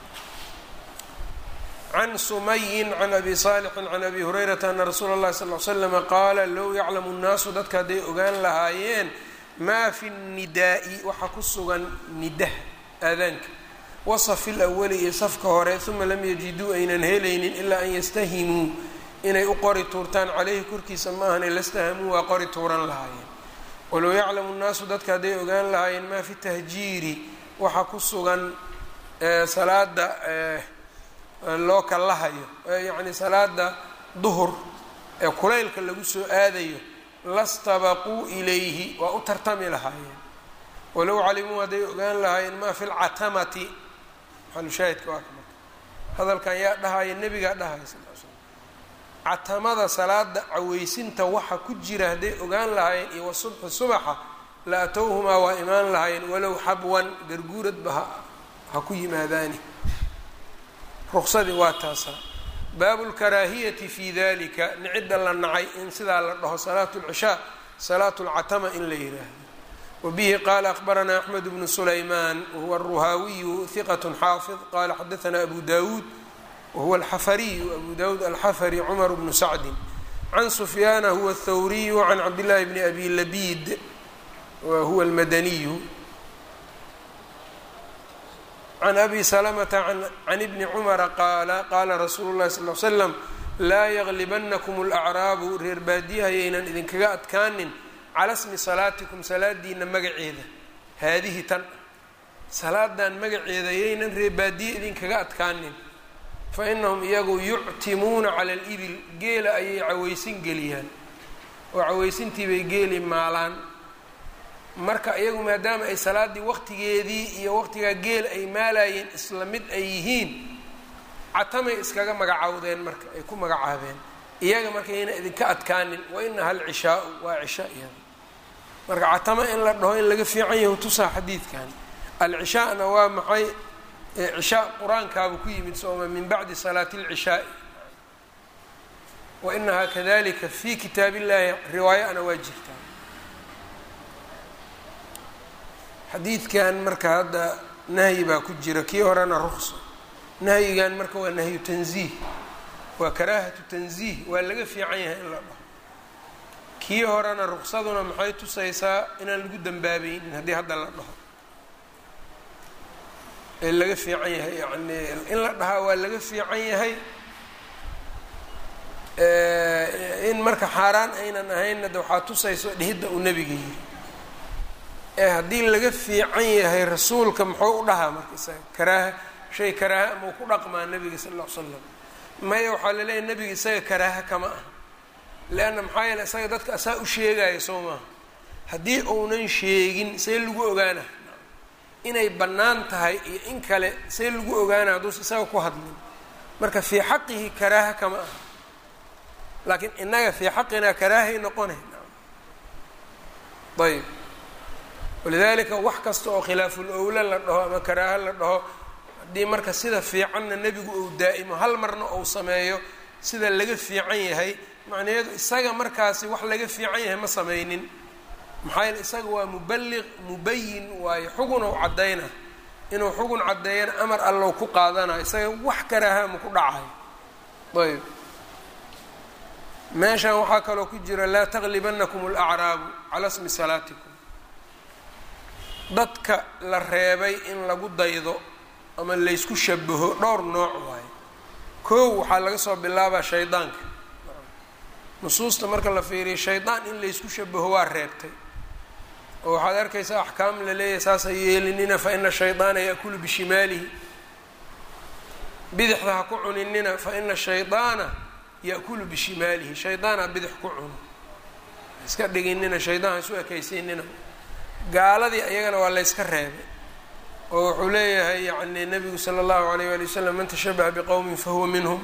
can sumayin can abi saalixin can abi hurayrata ana rasuula اllahi sal l slama qaala low yaclamu nnaasu dadka hadday ogaan lahaayeen maa fi nidaa'i waxa ku sugan nidaha aadaanka wasafi lawali iyo safka hore uma lam yajiduu aynan helaynin ilaa an yastahimuu inay u qori tuurtaan caleyhi korkiisa ma ahan lastahamuu waa qori tuuran lahaayeen walow yaclamu nnaasu dadka hadday ogaan lahaayeen maa fi tahjiiri waxa ku sugan salaada loo kallahayo yacni salaada duhur ee kulaylka lagu soo aadayo lastabaquu ilayhi waa u tartami lahaayeen walow calimuu hadday ogaan lahaayeen maa fi lcatamati maxalushaahidka waa ka marka hadalkan yaa dhahaya nebigaa dhahaya sal l slam catamada salaada caweysinta waxa ku jira hadday ogaan lahaayeen iyo wasubxi subaxa la atowhumaa waa imaan lahaayeen walow xabwan garguuradba ha ha ku yimaadaani ruqsadii waa taasaa baabu lkaraahiyati fi dalika nicidda la nacay in sidaa la dhaho salaatu lcishaa salaatu lcatama in la yiraahdo wbihi qala akbaranaa axmed bnu sulayman wahuwa aruhaawiyu hiqat xaafid qala xadaanaa abu dawuud wahuwa alxafariyu abu dawuud alxafari cumar bnu sacdin can sufyaana huwa athawriyu can cabdillahi bni abi labid wahuwa almadaniyu can abi salamata can ibni cumara qaala qaala rasuulu llahi sal l slam laa yaglibanakum alacraabu reer baadiyahayaynan idinkaga adkaanin cala smi salaatikum salaadiina magaceeda haadihi tan salaadan magaceeda yaynan reebaadiye idinkaga adkaanin fa inahum iyagu yuctimuuna cala alibil geela ayay caweysin geliyaan oo caweysintiibay geeli maalaan marka iyagu maadaama ay salaaddii waqtigeedii iyo waqtigaa geel ay maalayeen isla mid ay yihiin catamay iskaga magacawdeen marka ay ku magacaabeen iyaga marka yayna idinka adkaanin wa inaha alcishaau waa cisha iyada marka catama in la dhaho in laga fiican yahu tusaa xadiidkan alcishaana waa maxay cishaa qur-aankaaba ku yimid sooma min bacdi salaati اlcishaai wa inahaa kadalika fi kitaab illahi riwaayana waa jirtaa xadiidkan marka hadda nahyi baa ku jira kii horena ruqso nahyigan marka waa nahyu tanziih waa karaahatu tanziih waa laga fiican yahay in la dhaho kii horena ruqsaduna maxay tusaysaa inaan lagu dambaabaynin haddii hadda la dhaho ee laga fiican yahay yani in la dhahaa waa laga fiican yahay in marka xaaraan aynan ahaynna de waxaa tusayso dhihidda uu nebiga yiri ee haddii laga fiican yahay rasuulka muxuu u dhahaa marka isaga karaaha shay karaaha ama uu ku dhaqmaa nebiga sal alla l slam maya waxaa laleeyahay nebiga isaga karaaha kama ah leanna maxaa yeele isaga dadka asaa u sheegaya soo maaha haddii uunan sheegin see lagu ogaana inay bannaan tahay iyo in kale see lagu ogaana hadduusa isaga ku hadlin marka fii xaqihi karaaha kama ah laakiin innaga fii xaqinaa karaahay noqonay ayb walidaalika wax kasta oo khilaaful owla la dhaho ama karaaha la dhaho haddii marka sida fiicanna nebigu uu daa'imo hal marna uu sameeyo sida laga fiican yahay macnaheedu isaga markaasi wax laga fiican yahay ma sameynin maxaa yeele isaga waa muballiq mubayin waayo xugun ou caddayna inuu xugun caddeeyana amar allow ku qaadanayo isaga wax karaaha ma ku dhacayo ayb meeshan waxaa kaloo ku jira laa taglibanakum alacraabu calaa smi salaatikum dadka la reebay in lagu daydo ama laysku shabaho dhowr nooc waayo kow waxaa laga soo bilaabaa shaydaanka nusuusta marka la fiiriyo shaydaan in laysku shabaho waa reebtay oo waxaad arkaysaa axkaam la leeyahay saasa yeelinina fa ina shaydaana yaakulu bishimaalihi bidixda ha ku cuninina fa ina shaydaana ya'kulu bishimaalihi shaydaana bidix ku cuno iska dhiginina shaydaan ha isu ekaysiinina gaaladii ayagana waa layska reebay oo wuxuu leeyahay yani nabigu sala allahu alayh wali wasalam man tashabaha biqowmin fahuwa minhum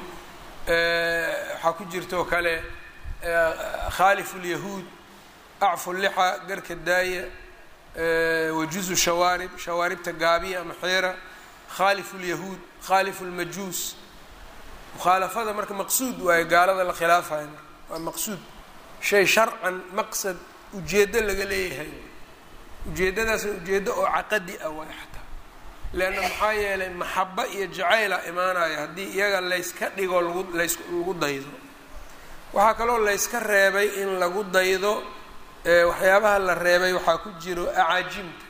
waxaa ku jirta oo kale khaalifu lyahuud acfu lixa garka daaya wajuzu shawaarib shawaaribta gaabiya ama xeera khaalifu lyahuud khaalifu lmajuus mukhaalafada marka maqsuud waayo gaalada la khilaafayo waa maqsuud shay sharcan maqsad ujeeddo laga leeyahay ujeeddadaasna ujeeddo oo caqadi ah waay xataa leanna maxaa yeelay maxaba iyo jacayla imaanaya haddii iyaga layska dhigo lagu lays lagu daydo waxaa kaloo layska reebay in lagu daydo waxyaabaha la reebay waxaa ku jiro acaajimta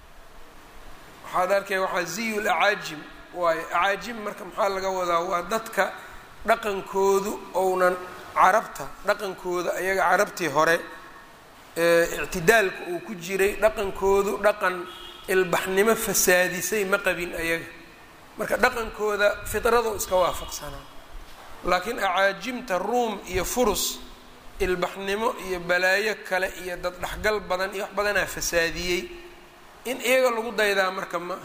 waxaad arkay waxaa ziyu lacaajim waayo acaajim marka maxaa laga wadaa waa dadka dhaqankoodu ounan carabta dhaqankooda ayaga carabtii hore ictidaalka uu ku jiray dhaqankoodu dhaqan ilbaxnimo fasaadisay ma qabin ayaga marka dhaqankooda fidrado iska waafaqsanaa laakiin acaajimta ruum iyo furus ilbaxnimo iyo balaayo kale iyo dad dhexgal badan iyo wax badanaa fasaadiyey in iyaga lagu daydaa marka ma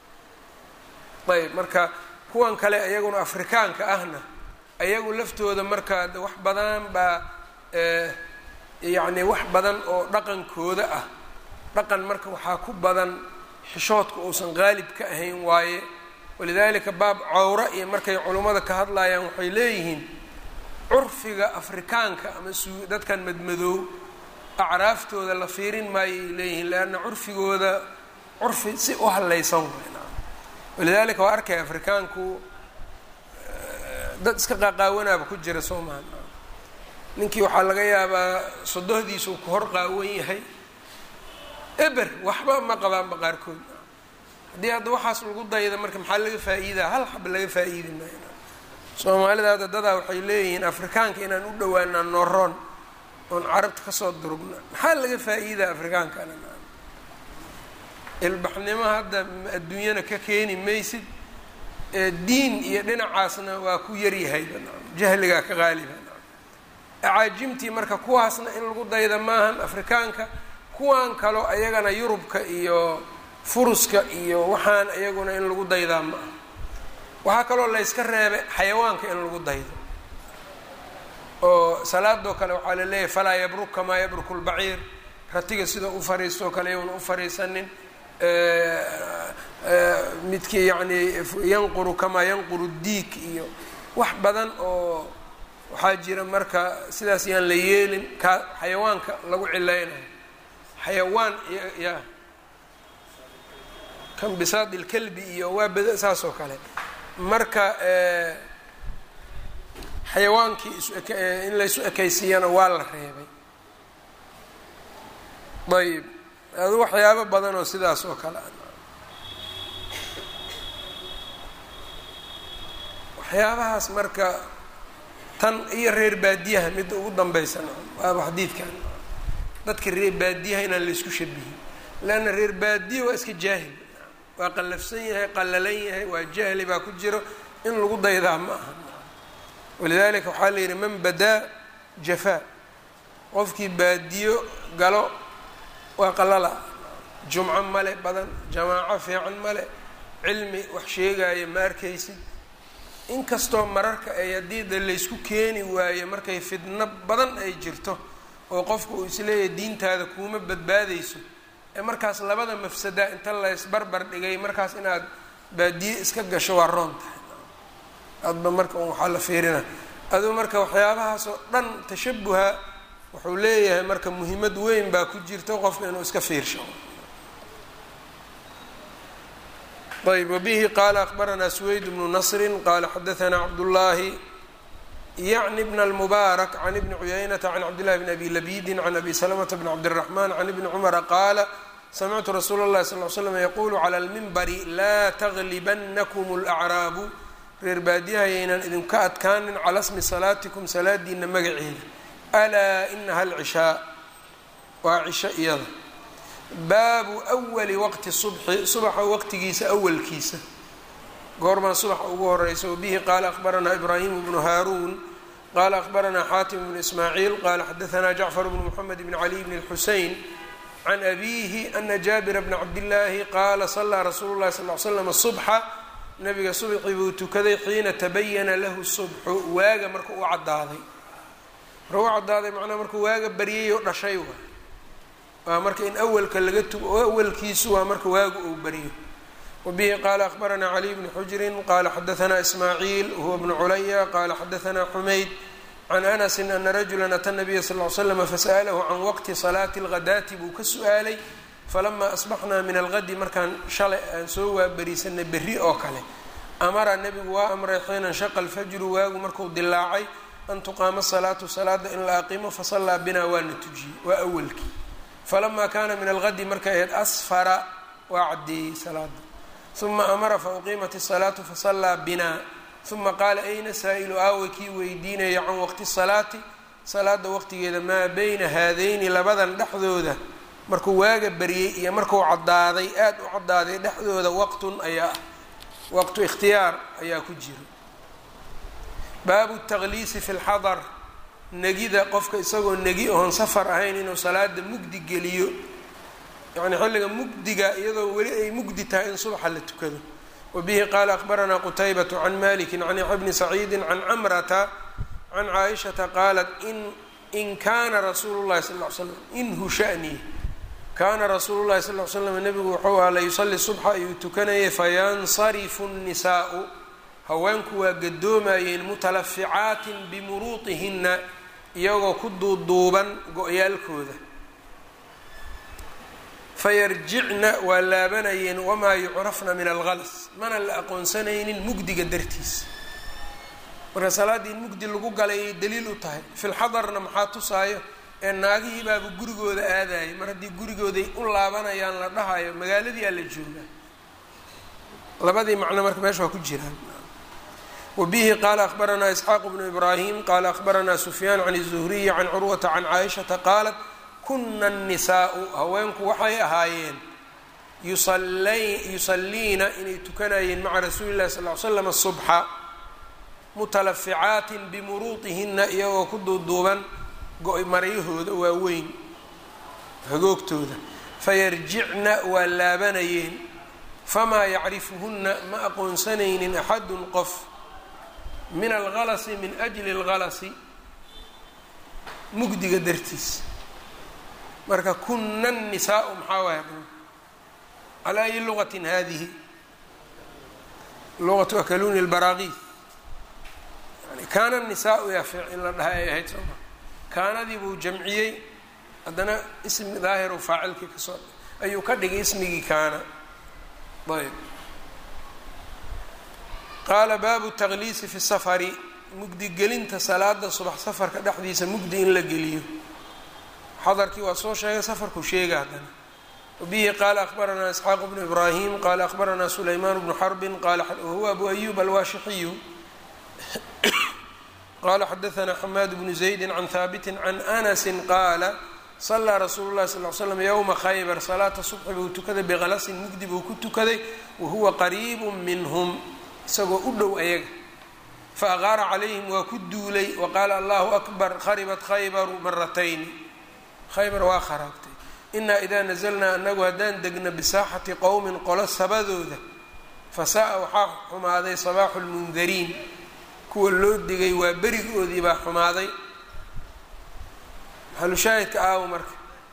ah ayb marka kuwan kale iyaguna afrikaanka ahna ayagu laftooda marka wax badan baa yacni wax badan oo dhaqankooda ah dhaqan marka waxaa ku badan xishoodka uusan qaalib ka ahayn waaye walidaalika baab cawra iyo markay culummada ka hadlayaan waxay leeyihiin curfiga afrikaanka ama su dadkan madmadoow acraaftooda la fiirin maayay leeyihiin leanna curfigooda curfi si u hallaysan weyna walidaalika waa arkay afrikaanku dad iska qaaqaawanaaba ku jira soo maha ninkii waxaa laga yaabaa sodohdiisuu ku hor qaawan yahay eber waxba ma qabaanba qaarkood haddii hadda waxaas lagu dayda marka maxaa laga faa-iidaa hal xaba laga faa-iidi maayo soomaalida hadda dadaa waxay leeyihiin afrikaanka inaan u dhawaanaa noroon oon carabta kasoo durugna maxaa laga faa-iidaa afrikaankana ilbaxnimo hadda adduunyana ka keeni maysid diin iyo dhinacaasna waa ku yaryahayba jahligaa ka qaaliba acaajimtii marka kuwaasna in lagu dayda maahan afrikaanka kuwan kaloo ayagana yurubka iyo furuska iyo waxaan iyaguna in lagu daydaa ma aha waxaa kaloo layska reebay xayawaanka in lagu daydo oo salaadoo kale waxaa la leeyahay falaa yabruk kamaa yabruku lbaciir ratiga sidoo u fariistoo kale iyaguna u fariisanin midkii yacni yanquru kamaa yanquru diik iyo wax badan oo waxaa jira marka sidaas yaan la yeelin kaa xayawaanka lagu cilaynayo xayawaan ya kan bisaad ilkalbi iyo waa bada saas oo kale marka xayawaankii in laysu ekaysiiyana waa la reebay ayb adu waxyaabo badan oo sidaas oo kale waxyaabahaas marka tan iyo reer baadiyaha midda ugu dambeysana waaba xadiidkan dadka reer baadiyaha inaan la isku shabihin leanna reer baadiya waa iska jaahil waa qallafsan yahay qallalan yahay waa jahli baa ku jiro in lagu daydaa ma aha walidaalika waxaa la yidhi man badaa jafaa qofkii baadiyo galo waa qalala jumco male badan jamaaco fiican male cilmi wax sheegaya ma arkaysid inkastoo mararka ay haddii de laysku keeni waayo markay fidno badan ay jirto oo qofka uu isleeyahay diintaada kuuma badbaadayso ee markaas labada mafsada inta laysbarbar dhigay markaas inaad baadiye iska gasho waa roon tahay adba marka un waxaa la fiirina aduu marka waxyaabahaas oo dhan tashabuha wuxuu leeyahay marka muhiimad weyn baa ku jirto qofka inuu iska fiirsho ayb wbihi qala akbaranaa sweyd bnu nasri qala xadaanaa cabdullaahi yacni bn اlmubaarak can ibni cuyaynata can cabdillahi bn abi labidin can abi salamata bn cabdiraxman can ibni cumara qaala samictu rasuula اllahi sal l slam yaqulu clى lmimbari laa taglibanakum اlacraabu reer baadiyahayaynan idinka adkaanin calaa smi salaatikum salaadiina magaceeda alaa inaha alcishaa waa cisho iyada baabu awali waqti subxi subaxa waqtigiisa awalkiisa goormaa subaxa ugu horeysa wabihi qaala akhbaranaa ibraahimu bnu haaruun qala akhbaranaa xaatim bnu ismaaciil qala xadaanaa jacfar bnu mxamed bn cali bn اlxusein can abihi ana jaabira bna cabdillaahi qaala salaa rasuulu llahi sal l slam subxa nabiga subxii buu tukaday xiina tabayana lahu subxu waaga marka uu cadaaday marka u cadaaday macnaa markuu waaga baryay oo dhashay waay waa marka in awalka laga tu awalkiisu waa marka waagu uu baryo wabihi qaala akhbaranaa caliy bnu xujrin qala xadaanaa ismaaciil huwa bnu culaya qala xadaanaa xumayd can anasi ana rajula ata nabiya sal l slama fasa'alahu can waqti salaati اlghadaati buu ka su-aalay falamaa asbaxnaa min algadi markaan shalay aan soo waabariisanay berri oo kale amara nebigu waa amray xiina shaqa alfajru waagu marku dilaacay an tuqaama salaatu salaada in la aqimo fasallaa binaa waana tujiyey waa awalkii falamaa kaana min algadi markay ahayd asfara waa caddeeyey salaada uma amara fauqiimat الsalaatu fasallaa binaa uma qaala ayna saa-ilu aawa kii weydiinaya can waqti salaati salaada waqtigeeda maa beyna haadayni labadan dhexdooda markuu waaga baryey iyo markuu cadaaday aada u cadaaday dhexdooda waqtun ayaa ah waqtu ikhtiyaar ayaa ku jiro baabu takhliisi fi lxadar negida qofka isagoo negi oon safar ahayn inuu salaada mugdi geliyo yacni xilliga mugdiga iyadoo weli ay mugdi tahay in subaxa la tukado wabihi qaala akhbaranaa qutaybatu can maliki can yaxya bni saciidi can camrata can caaishata qaalat in in kaana rasuulu llahi sal ly slam inhu shanii kaana rasuulu llahi sal l slam nebigu wuxuu aha layusali subxa ayuu tukanayay fayansarifu nnisaau haweenku waa gadoomayeen mutalaficaatin bimuruuطihinna iyagoo ku duuduuban go-yaalkooda fayarjicna waa laabanayeen wamaa yucrafna min algalas mana la aqoonsanaynin mugdiga dartiisa marka salaaddii in mugdi lagu galay ay daliil u tahay filxadarna maxaa tusaayo ee naagihii baaba gurigooda aadayay mar haddii gurigooday u laabanayaan la dhahayo magaaladii aa la joogaa labadii macno marka meesha waa ku jiraan wabihi qaala akhbaranaa isxaaq bnu ibraahim qaala akhbaranaa sufyaan can الzuhriyi can curwata can caaishata qaalat kuna الnisaau haweenku waxay ahaayeen yusaliina inay tukanayeen maca rasuuli اlahi sal l slam subxa mutalaficaatin bimuruuطihina iyagoo ku duuduuban go-maryahooda waaweyn hagoogtooda fayarjicna waa laabanayeen famaa yacrifuhunna ma aqoonsanaynin axadun qof min algalasi min ajli اlgalasi mugdiga dartiis marka kuna الnisaau maxaa waaya calaa ayi lugatin hadihi luqatu akaluni اlbaraaqiis yani kaana الnisaau yaa fiic in la dhaha ay ahayd sooma kaanadii buu jamciyey haddana ismi daahiru faacilkii kasoo ayuu ka dhigay ismigii kaana ayb qaala baabu takhliisi fi safari mugdigelinta salaada subax safarka dhexdiisa mugdi in la geliyo xadarkii waa soo sheegay safarku sheega haddana wabihi qaala akhbaranaa isxaaq bnu ibraahim qaala akhbaranaa sulaymaan bnu xarbin qaala wahuwa abu ayub alwaashixiyu qala xadaanaa xamaad bnu zaydi can haabiti can anasi qaala salaa rasuulu llahi sal l slam yowma khaybar salaata subxi buu tukaday biqalasin mugdi buu ku tukaday wahuwa qariibu minhum isagoo u dhow ayaga faaqaara calayhim waa ku duulay waqaala allahu akbar kharibat khaybaru maratayni khaybar waa kharaabtay inaa idaa nazalnaa anagu haddaan degno bisaaxati qowmin qolo sabadooda fasaa-a waxaa xumaaday sabaaxu lmundariin kuwa loo digay waa berigoodii baa xumaaday maxalushaahidka aawo marka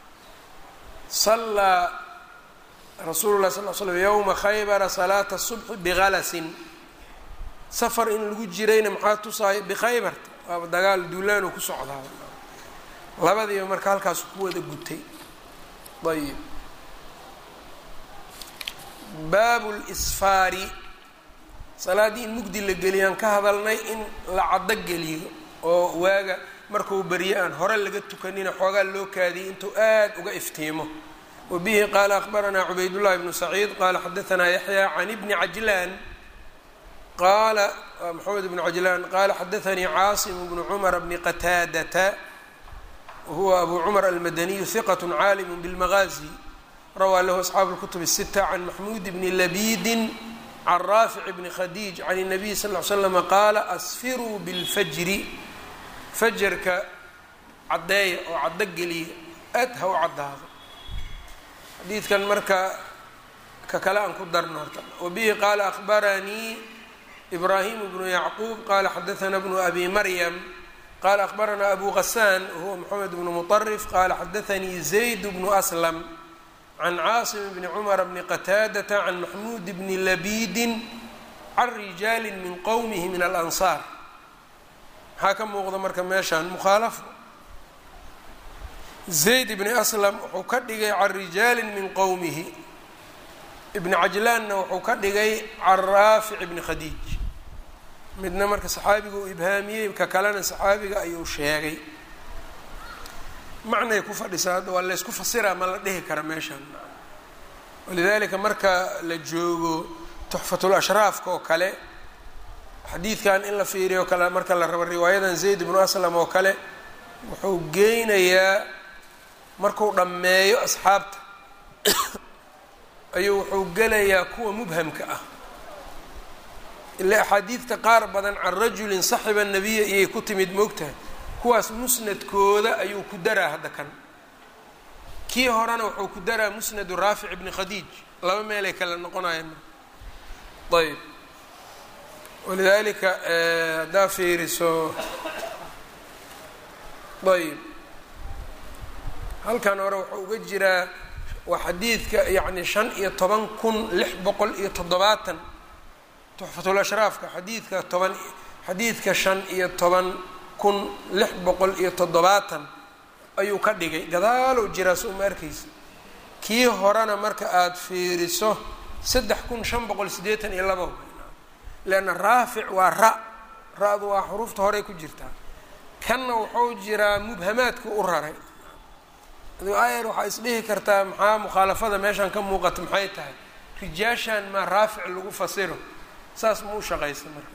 sallaa rasuulu lah sal l slam yowma khaybara salaata subxi biqalasin safar in lagu jirayna maxaa tusaayo bikhaybarta waaba dagaal duulaanu ku socdaa labadiiba marka halkaasu ku wada gutay ayib baabu lsfaari salaaddii in mugdi la geliyaan ka hadalnay in la caddo geliyo oo waaga markuu berye aan hore laga tukanina xoogaa loo kaadiyay intuu aad uga iftiimo wa bihi qaala akhbaranaa cubaydullahi bnu saciid qaala xadaanaa yaxya can ibni cajlaan qaala maxamed bnu cajlaan qaala xadaanii caasim bnu cumar bni qataadata wahuwa abu cumar almadaniyu hiqat caalimu bilmagaazi rawaa lahu asxaabu اlkutub الsita can maxmuud bni labidin can raafic bni khadiij can الnabiy sal ly slama qaala asfiruu biاlfajri fajarka caddeeya oo caddo geliya aad ha u caddaado xadiidkan marka ka kale aan ku darno horta wabihi qaala akhbaranii ibraahim bnu yacquub qaala xadaana bnu abi maryam qala akhbaranaa abu gasaan wahuwa moxamed bnu muطarif qala xadaanii zayd bnu aslam can caasim bni cumar bni qataadata can maxmuud bni labidin can rijaali min qowmihi min alansaar maxaa ka muuqda marka meeshaan mukhaalafo zayd ibni aslam wuxuu ka dhigay can rijaali min qowmihi ibni cajlaanna wuxuu ka dhigay can raafic bni khadiij midna marka saxaabiga uu ibhaamiyey ka kalena saxaabiga ayuu sheegay macnay ku fadhisaa hadda waa laysku fasiraa ma la dhihi kara meeshaan walidaalika marka la joogo tuxfatul ashraafka oo kale xadiidkan in la fiiriyo kale marka la rabo riwaayadan zayd ibnu aslam oo kale wuxuu geynayaa markuu dhammeeyo asxaabta ayuu wuxuu gelayaa kuwa mubhamka ah ila axaadiidta qaar badan can rajulin saxiba nabiya iyay ku timid moogtahay kuwaas musnadkooda ayuu ku daraa hadda kan kii horena wuxuu ku daraa musnadu raafic ibni khadiij laba meelay kale noqonayaan ayb walidaalika haddaa fiiriso ayb halkan hore wuxuu uga jiraa waa xadiidka yacni shan iyo toban kun lix boqol iyo toddobaatan tuxfatul ashraafka xadiidka toban xadiidka shan iyo toban kun lix boqol iyo toddobaatan ayuu ka dhigay gadaalow jiraa so uma arkaysa kii horena marka aada fiiriso saddex kun shan boqol siddeetan iyo laba leanna raafic waa ra ra-du waa xuruufta horey ku jirtaa kanna wuxuu jiraa mubhamaadku u raray ayar waxaa isdhihi kartaa maxaa mukhaalafada meeshaan ka muuqata maxay tahay rijaashan maa raafic lagu fasiro saas ma u shaqaysa marka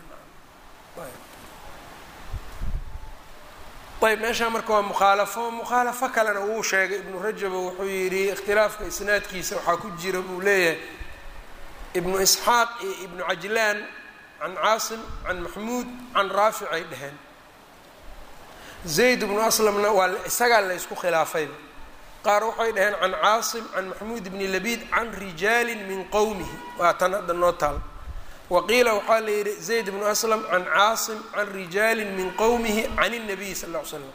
ayb meeshaan marka waa mukhaalafo mukhaalafo kalena wuu sheegay ibnu rajaba wuxuu yidhi ikhtilaafka isnaadkiisa waxaa ku jira buu leeyahay ibnu isxaaq iyo ibnu cajlaan can caasim can maxmuud can raafic ay dheheen zayd ibnu aslamna waa isagaa la ysku khilaafayba qaar waxay dhaheen can caasim can maxmuud bni labiid can rijaali min qowmihi waa tan hadda noo taal waqiila waxaa la yidhi zayd bnu aslam can caasim can rijaali min qowmihi can الnabiy sal ll ly slam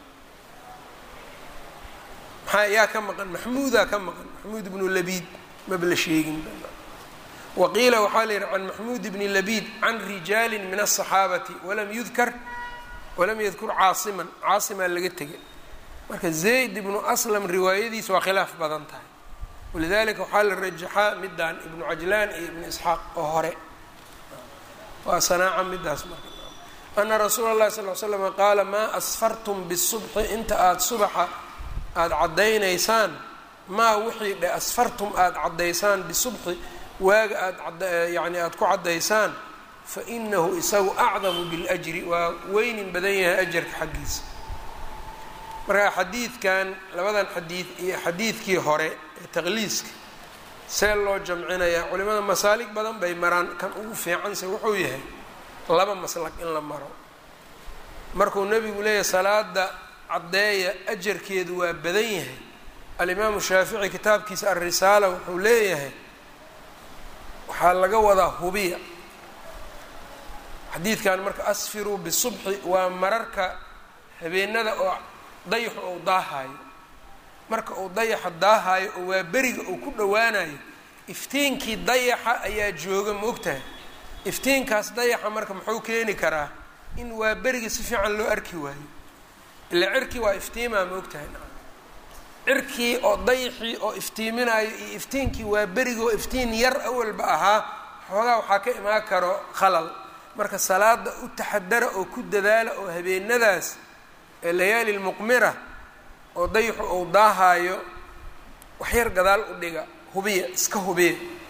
maxaa yaa ka maqan maxmuudaa ka maqan maxmuud bnu labiid maba la sheegin waqiila waxaa la yidhi can maxmuud bni labiid can rijaali min الصaxaabati walam yudkar walam yadkur caasiman caasimaa laga tegay marka zayd ibnu aslam riwaayadiisa waa khilaaf badan tahay walidalika waxaa la rajaxaa midaan ibnu cajlaan iyo ibnu isxaaq oo hore waa sanaaca midaas marka ana rasuula اllahi sal l slama qaala maa asfartum bisubxi inta aada subaxa aada caddaynaysaan maa wixii dhe asfartum aada caddaysaan bisubxi waaga aada yani aada ku caddaysaan fainahu isagu acdamu biاljri waa weynin badan yahay ajarka xaggiisa marka xadiidkan labadan xadiid iyo xadiidkii hore ee taqliiska see loo jamcinayaa culimada masaalig badan bay maraan kan ugu fiicanse wuxuu yahay laba maslag in la maro markuu nebigu leeyahay salaada caddeeya ajarkeedu waa badan yahay alimaamu shaafici kitaabkiisa alrisaala wuxuu leeyahay waxaa laga wadaa hubiya xadiidkan marka asfiruu bisubxi waa mararka habeenada oo dayaxu uu daahaayo marka uu dayaxa daahaayo oo waa beriga uu ku dhowaanayo iftiinkii dayaxa ayaa jooga ma ogtahay iftiinkaas dayaxa marka muxuu keeni karaa in waa beriga si fiican loo arki waayo ila cirkii waa iftiimaa ma ogtahay cirkii oo dayaxii oo iftiiminayo iyo iftiinkii waa berigoo iftiin yar awalba ahaa xoogaa waxaa ka imaan karo khalal marka salaada u taxadara oo ku dadaala oo habeenadaas ee layaali lmuqmira oo dayaxu uu daahaayo waxyar gadaal u dhiga hubiya iska hubiya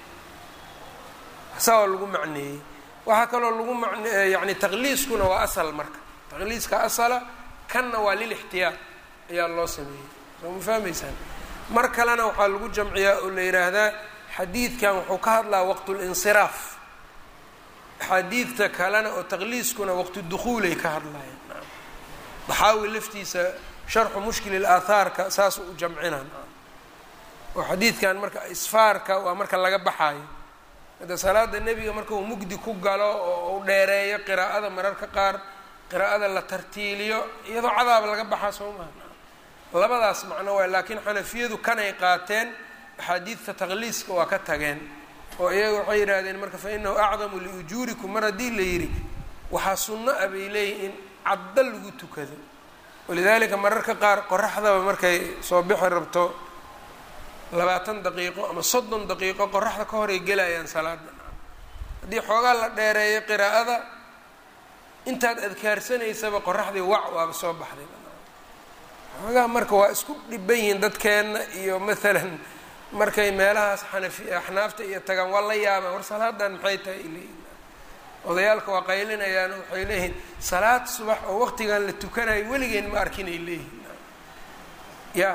saa oo lagu macneeyey waxaa kaloo lagu man yani taqliiskuna waa asal marka taqliiska asala kanna waa lilixtiyaar ayaa loo sameeyey soo ma fahmaysaan mar kalena waxaa lagu jamciyaa oo la yidhaahdaa xadiidkan wuxuu ka hadlaa waqtulinsiraaf axaadiidta kalena oo taqliiskuna waqtu dukhuulay ka hadlayaan daxaawi laftiisa sharxu mushkili laathaarka saas u jamcinan oo xadiidkan marka isfaarka waa marka laga baxaayo hadda salaada nebiga marka uu mugdi ku galo oo u dheereeyo qiraa'ada mararka qaar qiraa'ada la tartiiliyo iyadoo cadaab laga baxaa soo maha labadaas macno waay laakiin xanafiyadu kanay qaateen axaadiidta taqliiska waa ka tageen oo iyaga waxay yidhaahdeen marka fa inahu acdamu liujuurikum mar haddii la yidhi waxaa sunno ah bay leeyihin in cadda lagu tukado walidaalika mararka qaar qoraxdaba markay soo bixi rabto labaatan daqiiqo ama soddon daqiiqo qoraxda ka horay gelayaan salaada haddii xoogaa la dheereeyo qiraa'ada intaad adkaarsanaysaba qoraxdii wac waaba soo baxday xoogaa marka waa isku dhiban yihiin dadkeenna iyo maalan markay meelahaas xanafi axnaafta iyo tagaan waa la yaabaan war salaadan maxay tahay ileeyihin odayaalka waa qaylinayaan waxay leeyihiin salaad subax oo waqtigan la tukanayo weligeen ma arkin ay leeyihin ya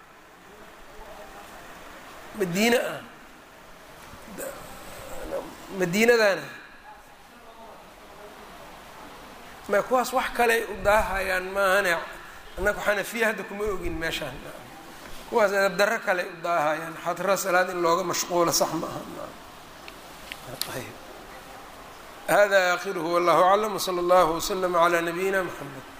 madiine ah madiinadana ma kuwaas wax kaley u daahayaan maahane annaku xanafiya hadda kuma ogin meeshaan kuwaas adabdarro kale u daahayaan xadra salaad in looga mashquulo sax ma aha ayb hada akhiruhu wallahu aclam wsala allahu waslama calaa nabiyina mxamed